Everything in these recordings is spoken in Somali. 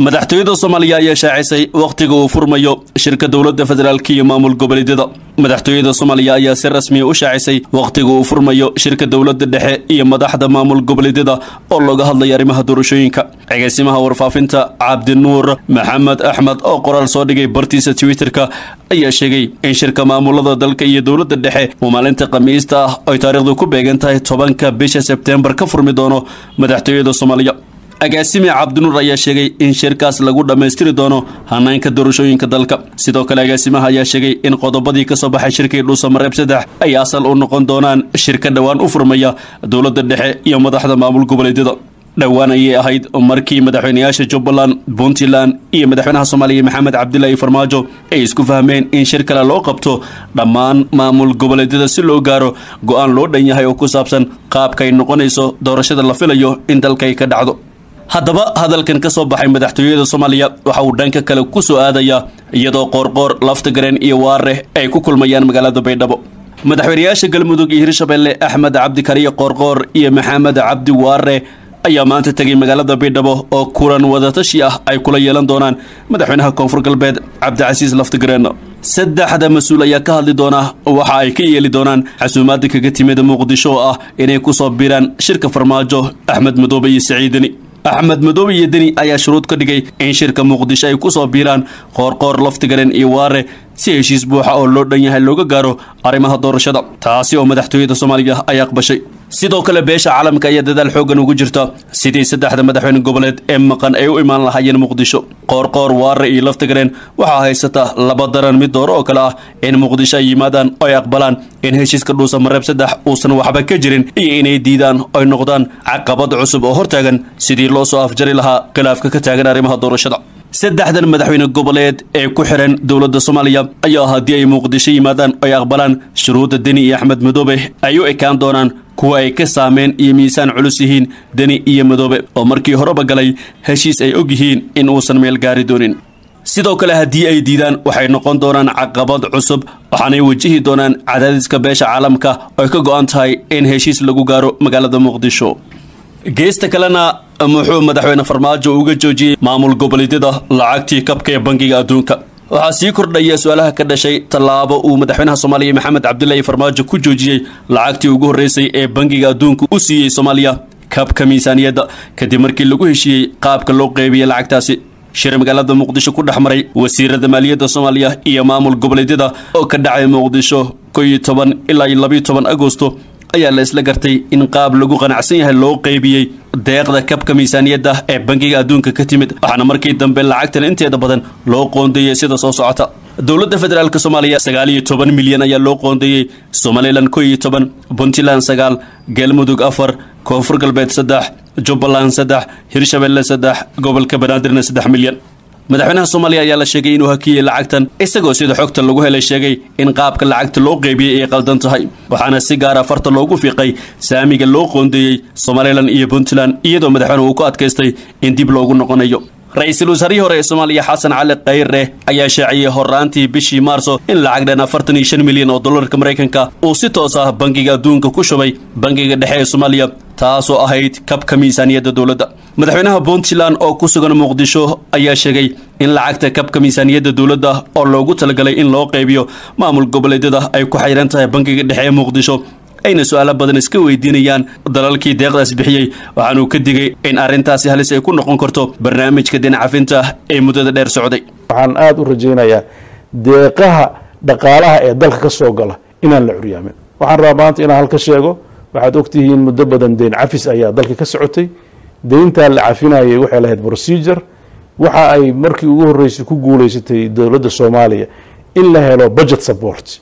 madaxtooyada soomaaliya ayaa shaacisay wakhtiga uu furmayo shirka dowladda federaalk iyo maamul goboleedyada madaxtooyada soomaaliya ayaa si rasmiya u shaacisay wakhtiga uu furmayo shirka dowladda dhexe iyo madaxda maamul goboleedyada oo looga hadlaya arrimaha doorashooyinka agaasimaha warfaafinta cabdinuur maxamed axmed oo qoraal soo dhigay bartiisa twitterka ayaa sheegay in shirka maamulada dalka iyo dowladda dhexe uu maalinta khamiista ah ay taariikhdu ku beegan tahay tobanka bisha sebteembar ka furmi doono madaxtooyada soomaaliya agaasime cabdinuur ayaa sheegay in shirkaas lagu dhammaystiri doono hanaynka doorashooyinka dalka sidoo kale agaasimaha ayaa sheegay in qodobadii ka soo baxay shirkii dhuusamareeb saddex ay asal u noqon doonaan shirka dhowaan u furmaya dowladda dhexe iyo madaxda maamul goboleedyada dhowaan ayay ahayd markii madaxweynayaasha jubbaland puntland iyo madaxweynaha soomaaliya maxamed cabdilaahi farmaajo ay isku fahmeen in shir kale loo qabto dhammaan maamul goboleedyada si loo gaaro go-aan loo dhan yahay oo ku saabsan qaabka ay noqonayso doorashada la filayo in dalka ay ka dhacdo haddaba hadalkan ka soo baxay madaxtooyada soomaaliya waxa uu dhanka kale ku soo aadayaa iyadoo qoorqoor laftagareen iyo waareh ay ku kulmayaan magaalada baydhabo madaxweynayaasha galmudug iyo hirshabelle axmed cabdikariye qoorqoor iyo maxamed cabdi waare ayaa maanta tegay magaalada baydhabo oo kulan wadatashi ah ay kula yeelan doonaan madaxweynaha koonfur galbeed cabdicasiis laftagareen saddexda mas-uul ayaa ka hadli doona waxa ay ka yeeli doonaan xasuumaadda kaga timid muqdisho oo ah inay ku soo biiraan shirka farmaajo axmed madoobe iyo saciidani axmed madoobe iyo deni ayaa shuruud ka dhigay in shirka muqdisho ay ku soo biiraan qoorqoor laftigaren iyo waare si heshiis buuxa oo loo dhan yahay looga gaaro arrimaha doorashada taasi oo madaxtooyada soomaaliya ay aqbashay sidoo kale beesha caalamka ayaa dadaal xooggan ugu jirta sidii saddexda madaxweyne goboleed ee maqan ay u imaan lahaayeen muqdisho qoorqoor waare iyo laftigareen waxaa haysata laba daran mid dooro oo kale ah in muqdisho ay yimaadaan oo ay aqbalaan in heshiiska dhuusamareeb saddex uusan waxba ka jirin iyo inay diidaan oy noqdaan caqabad cusub oo hortaagan sidii loo soo afjari lahaa khilaafka ka taagan arrimaha doorashada saddexdan madaxweyne goboleed ee ku xiran dowladda soomaaliya ayaa haddii ay muqdisho yimaadaan oy aqbalaan shuruudda deni iyo axmed madoobe ay u ekaan doonaan kuwa ay ka saameen iyo miisaan culus yihiin deni iyo madoobe oo markii horeba galay heshiis ay og yihiin in uusan meel gaari doonin sidoo kale haddii ay diidaan waxay noqon doonaan caqabad cusub waxaanay wajihi doonaan cadaadiska beesha caalamka oy ka go-an tahay in heshiis lagu gaaro magaalada muqdisho geesta kalena muxuu madaxweyne farmaajo uga joojiyey maamul goboleedyada lacagtii kabka ee bangiga adduunka waxaa sii kordhaya su-aalaha ka dhashay tallaabo uu madaxweynaha soomaaliya maxamed cabdilaahi farmaajo ku joojiyey lacagtii ugu horreysay ee bangiga adduunka u siiyey soomaaliya kabka miisaaniyadda kadib markii lagu heshiiyey qaabka loo qeybiyey lacagtaasi shir magaalada muqdisho ku dhex maray wasiirada maaliyadda soomaaliya iyo maamul goboleedyada oo ka dhacay muqdisho ko iyo toban ilaa iyo labiyo toban agosto ayaa la isla gartay in qaab lagu qanacsan yahay loo qeybiyey deeqda kabka miisaaniyadda ee bangiga adduunka ka timid waxaana markii dambe lacagtan inteeda badan loo qoondeeyey sida soo socota dowladda federaalk soomaaliya sagaal iyo toban milyan ayaa loo qoondeeyey somalilan ko iyo toban puntland sagaal galmudug afar koonfur galbeed saddex jubbaland saddex hirshabelle saddex gobolka banaadirna saddex milyan madaxweynaha soomaaliya ayaa la sheegay inuu hakiyey lacagtan isagoo sida xogta lagu helay sheegay in qaabka lacagta loo qeybiyey ay qaldan tahay waxaana si gaara farta loogu fiiqay saamiga loo qoondeeyey somalilan iyo puntland iyadoo madaxweyne uu ku adkaystay in dib loogu noqonayo ra-iisul wasaarihii hore ee soomaaliya xasan cali khayre ayaa shaaciyey horraantii bishii maarso in lacag dhan afartan iyo shan milyan oo dollarka maraykanka uu si toos ah bangiga adduunka ku shubay bangiga dhexe ee soomaaliya taasoo ahayd kabka miisaaniyadda dowladda madaxweynaha puntland oo ku sugan muqdisho ayaa sheegay in lacagta kabka miisaaniyadda dowladda oo loogu talagalay in loo qaybiyo maamul goboleedyada ay ku xayran tahay bangiga dhexe ee muqdisho ayna su-aalo badan iska weydiinayaan dalalkii deeqdaas bixiyey waxaanuu ka digay in arrintaasi halis ay ku noqon karto barnaamijka dinacafinta ee muddada dheer socday waxaan aada u rajaynayaa deeqaha dhaqaalaha ee dalka ka soo gala inaan la curyaamin waxaan rabaa maanta inaan halka sheego waxaad ogtihiin muddo badan deyn cafis ayaa dalka ka socotay deyntaa la cafinayay waxay lahayd procedure waxa ay markii ugu horreysay ku guuleysatay dowladda soomaaliya in la helo budget support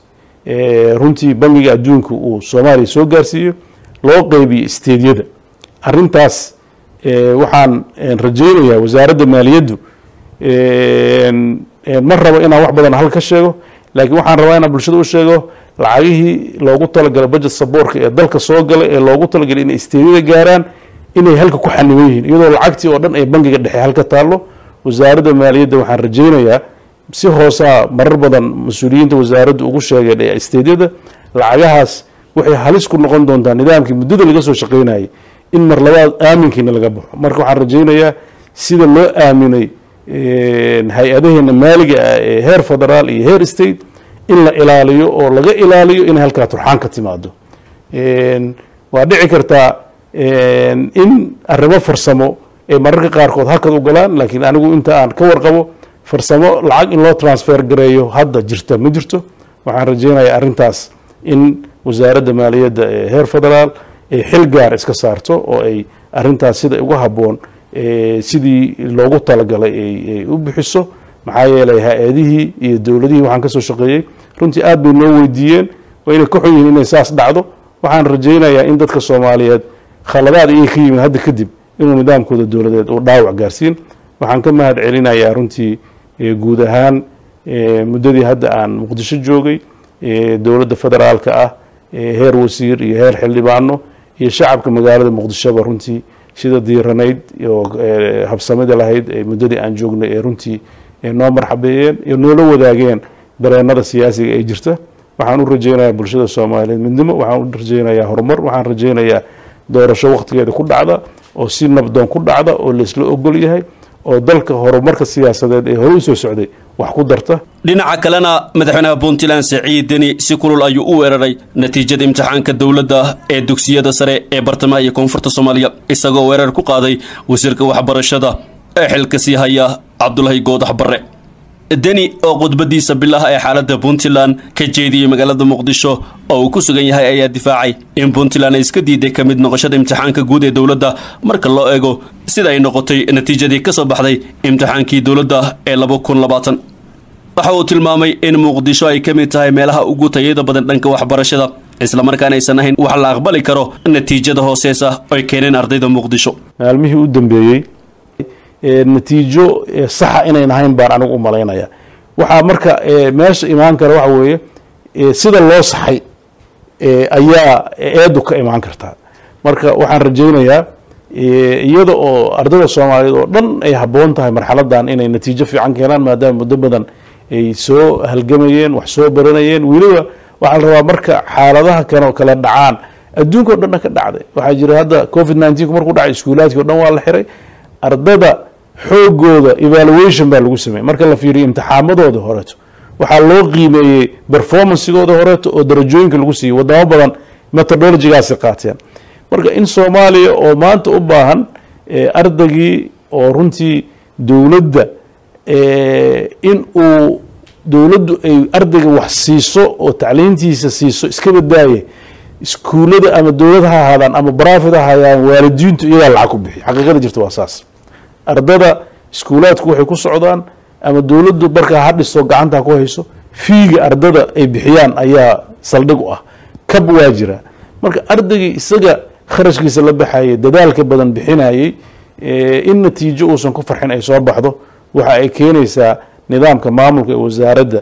runtii bangiga adduunka uu soomaaliya soo gaarsiiyo loo qeybiyo isteedyada arintaas waxaan rajaynayaa wasaaradda maaliyaddu ma rabo inaan wax badan hal ka sheego laakiin waxaan rabaa inaan bulshada u sheego lacagihii loogu talagalay budget saboorka ee dalka soo galay ee loogu talagalay inay isteedyada gaaraan inay halka ku xaniban yihiin iyadoo lacagtii oo dhan ay bangiga dhexe halka taallo wasaaradda maaliyadda waxaan rajaynayaa si hoosaa marar badan mas-uuliyiinta wasaaraddu ugu sheegeen ee isteedyada lacagahaas waxay halis ku noqon doontaa nidaamkii muddada laga soo shaqaynayay in mar labaad aaminkiina laga baxo marka waxaan rajaynayaa sida loo aaminay hay-adaheena maaliga ah ee heer federaal iyo heer state in la ilaaliyo oo laga ilaaliyo inay halkaa turxaan ka timaado waa dhici kartaa in arrimo farsamo ee mararka qaarkood halkad u galaan laakiin anigu inta aan ka warqabo farsamo lacag in loo transfer gareeyo hadda jirta ma jirto waxaan rajeynayaa arrintaas in wasaaradda maaliyadda ee heer federaal ay xil gaar iska saarto oo ay arrintaas sida uga habboon sidii loogu talagalay ay u bixiso maxaa yeelay hay-adihii iyo dowladihii waxaan kasoo shaqeeyey runtii aad bay noo weydiiyeen waa inay ka xun yihiin inay saas dhacdo waxaan rajeynayaa in dadka soomaaliyeed khaladaad iyay ka yimid hadda kadib inuu nidaamkooda dowladeed uu dhaawac gaarsiin waxaan ka mahad celinayaa runtii guud ahaan muddadii hadda aan muqdisho joogay dowladda federaalka ah heer wasiir iyo heer xildhibaano iyo shacabka magaalada muqdishoba runtii sida diiranayd oo habsamida lahayd muddadii aan joognay ee runtii noo marxabeeyeen iyo noola wadaageen dareenada siyaasiga ee jirta waxaan u rajeynayaa bulshada soomaaliyeed midnimo waxaan u rajeynayaa horumar waxaan rajeynayaa doorasho waqtigeeda ku dhacda oo si nabdoon ku dhacda oo laisla ogol yahay oo dalka horumarka siyaasadeed ee hore u soo socday wax ku darta dhinaca kalena madaxweynaha puntland siciid deni si kulul ayuu u weeraray natiijada imtixaanka dowladda ee dugsiyada sare ee bartamaha iyo koonfurta soomaaliya isagoo weerar ku qaaday wasiirka waxbarashada ee xilka sii haya cabdulahi goodax barre deni oo khudbadiisa bilaha ee xaaladda puntland ka jeediyey magaalada muqdisho oo uu ku sugan yahay ayaa difaacay in puntland ay iska diiday ka mid noqoshada imtixaanka guud ee dowladda marka loo eego sida ay noqotay natiijadii ka soo baxday imtixaankii dowladda ee laba kun labaatan waxa uu tilmaamay in muqdisho ay ka mid tahay meelaha ugu tayada badan dhanka waxbarashada islamarkaana aysan ahayn wax la aqbali karo natiijada hooseesa ay keeneen ardayda muqdisho maalmihii u dambeeyey natiijo saxa inayn ahayn baan anigu u malaynaya waxaa marka meesha imaan kara waxa weeye sida loo saxay ayaa eedu ka imaan kartaa marka waxaan rajeynayaa iyada oo ardayda soomaaliyeed oo dhan ay habboon tahay marxaladan inay natiijo fiican keenaan maadaama muddo badan ay soo halgamayeen wax soo baranayeen weliba waxaa la rabaa marka xaaladaha kan kala dhacaan adduunka o dhanna ka dhacday waxaa jira hadda covid nineteen markuu dhacay iskuulaadkii o dhan waa la xiray ardada xoogooda evaluation baa lagu sameeyey marka la fiiriyo imtixaamadooda horeeto waxaa loo qiimeeyey performancegooda horeeto oo darajooyinka lagu siiyey wadamo badan methodologigaasi qaateen marka in soomaaliya oo maanta u baahan ardaygii oo runtii dowladda in uu dowladdu ay ardayga wax siiso oo tacliintiisa siiso iska badaaye iskuullada ama dowlad ha ahaadaan ama barafid ha ahaadaan waalidiintu iyagaa lacag ku bixiy xaqiiqada jirta waa saas ardada iskuulaadku waxay ku socdaan ama dowladdu markaa ha dhisto gacanta ku hayso fiiga ardada ay bixiyaan ayaa saldhig u ah kab waa jira marka ardaygii isaga kharashkiisa la baxayay dadaalka badan bixinayey in natiijo uusan ku farxin ay soo baxdo waxa ay keenaysaa nidaamka maamulka ee wasaaradda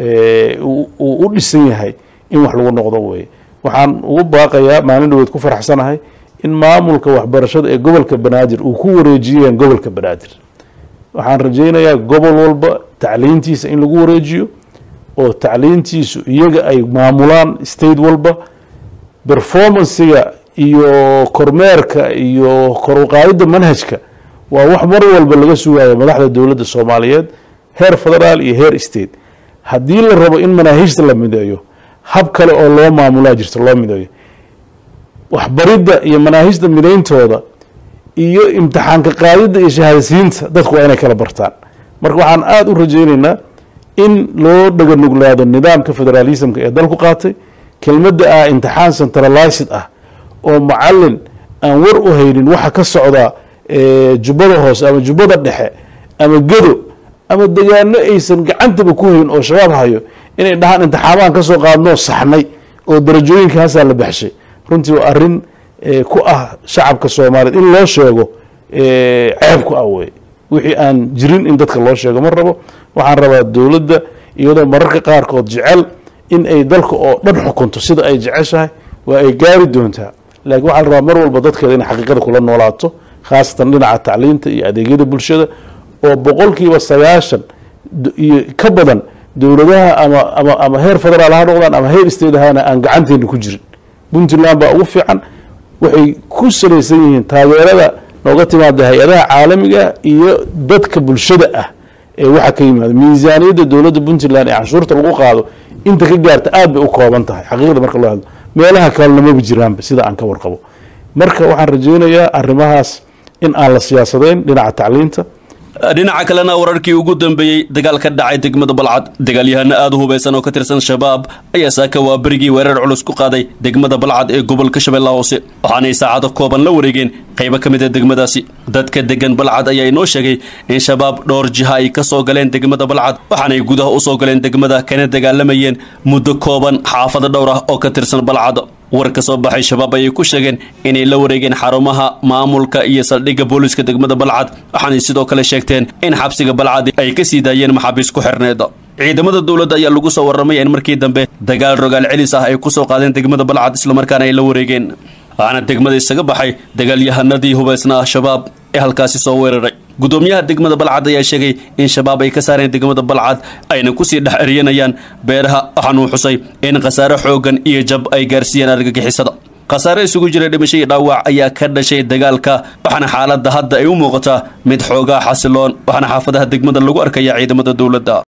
uu u dhisan yahay in wax lagu noqdo weye waxaan ugu baaqayaa maalin dhaweed ku faraxsanahay in maamulka waxbarashada ee gobolka banaadir uu ku wareejiyeen gobolka banaadir waxaan rajeynayaa gobol walba tacliintiisa in lagu wareejiyo oo tacliintiisu iyaga ay maamulaan state walba performancega iyo kormeerka iyo koruqaadida manhajka waa wax mar walba laga sugayo madaxda dowladda soomaaliyeed heer federaal iyo heer state haddii la rabo in manaahiijta la mideeyo hab kale oo loo maamulaa jirta loo mideeyo waxbaridda iyo manaahijda midayntooda iyo imtixaanka qaadidda iyo shahaadasiinta dadku waa inay kala bartaan marka waxaan aada u rajeyneynaa in loo dhaganuglaado nidaamka federaalismka ee dalku qaatay kelmadda ah imtixaan centralized ah oo macalin aan war u haynin waxa ka socda jubbada hoose ama jubbada dhexe ama gedo ama degaano aysan gacantaba ku hayn oo shabaab hayo inay dhahaan imtixaamaan ka soo qaadnoo saxnay oo darajooyinkaasaa la baxshay runtii waa arrin ku ah shacabka soomaaliyeed in loo sheego ceeb ku ah wey wixii aan jirin in dadka loo sheego ma rabo waxaan rabaa dowladda iyadoo mararka qaarkood jecel in ay dalka oo dhan xukunto sida ay jeceshahay waa ay gaari doontaa laakiin waxaa la rabaa mar walba dadkeeda inay xaqiiqada kula noolaato khaasatan dhinaca tacliinta iyo adeegyada bulshada oo boqolkiiba sagaashan iyo ka badan dowladaha ama ama ama heer federaal ha noqdaan ama heer state ahaana aan gacanteena ku jirin puntland baa ugu fiican waxay ku salaysan yihiin taageerada nooga timaada hay-adaha caalamiga iyo dadka bulshada ah ee waxa ka yimaada miisaaniyadda dowladda puntland ee canshuurta lagu qaado inta ka gaarta aad bay u kooban tahay xaqiiqda marka loo hadlo meelaha kalena maba jiraanba sida aan ka warqabo marka waxaan rajaynayaa arrimahaas in aan la siyaasadayn dhinaca tacliinta dhinaca kalena wararkii ugu dambeeyey dagaal ka dhacay degmada balcad dagaalyahano aada u hubaysan oo ka tirsan shabaab ayaa saaka waa berigii weerar culus ku qaaday degmada balcad ee gobolka shabeellaha hoose waxaanay saacado kooban la wareegeen qaybo ka mid a degmadaasi dadka degan balcad ayaa inoo sheegay in shabaab dhowr jiha ay ka soo galeen degmada balcad waxaanay gudaha u soo galeen degmada kana dagaalamayeen muddo kooban xaafado dhowr ah oo ka tirsan balcad war ka soo baxay shabaab ayay ku sheegeen inay la wareegeen xarumaha maamulka iyo saldhigga booliska degmada balcad waxaanay sidoo kale sheegteen in xabsiga balcad ay ka sii daayeen maxaabiis ku xirneed ciidamada dowladda ayaa lagu soo warramay in markii dambe dagaal rogaal celis ah ay ku soo qaadeen degmada balcad islamarkaana ay la wareegeen waxaana degmada isaga baxay dagaalyahanadii hubaysna ah shabaab ee halkaasi soo weeraray gudoomiyaha degmada balcad ayaa sheegay in shabaab ay ka saareen degmada balcad ayna kusii dhex eryanayaan beeraha waxaanuu xusay in khasaare xooggan iyo jab ay gaarsiiyeen argagixisada khasaare isugu jira dhimasho iyo dhaawac ayaa ka dhashay dagaalka waxaana xaaladda hadda ay u muuqataa mid xoogaa xasiloon waxaana xaafadaha degmada lagu arkaya ciidamada dowladda